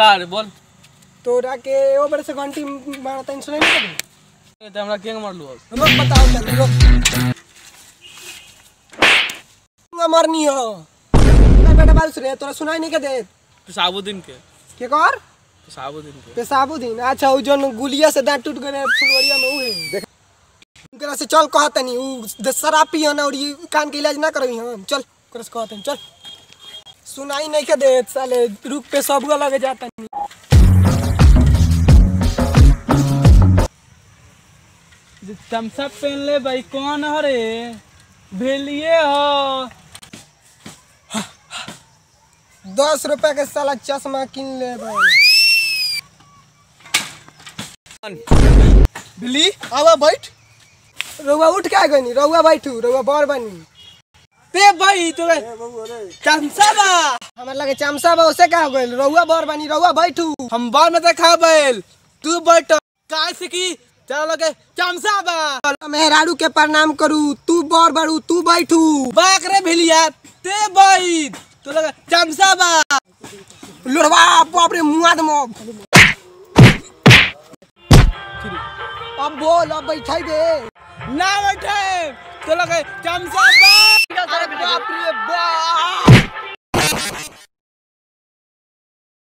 का रे बोल तोरा के ओ बड़े से घंटी मारता सुनाई नहीं दे ते हमरा केंग मारलू अब हम बताओ तनी रुक मरनी हो ना बेटा बाल सुने तोरा सुनाई नहीं के दे साबुद्दीन के के कर साबुद्दीन के पेशाबुद्दीन अच्छा उ जन गुलिया से दांत टूट गए फुलवरिया में उहे उनकरा से चल कहतनी उ द- शराब पियन और ये कान के इलाज ना करबी हम चल ओकरा से कहतनी चल सुनाई नहीं के दे साले रुक पे सब लगे जातनी थम्सअप पहन ले भाई कौन हरे भेलिए हो दस रुपया के साला चश्मा किन ले भाई बिल्ली आवा बैठ रउआ उठ के आ गनी रउआ बैठू रउआ बड़ बनी ते भाई तो थम्सअप हमारे लगे चमसा बा उसे का हो गइल रउआ बड़ बनी रउआ बैठू हम बाल में देखा बैल तू बैठ काय से की चलो लगे चमसा बा मेहरारू के प्रणाम करू तू बड़ बड़ू तू बैठू बाक रे भेलिया ते बैठ तो लगे चमसा बा लोड़वा बाप रे मुआ दम अब बोल अब बैठाई दे ना बैठे तो लगे चमसा बा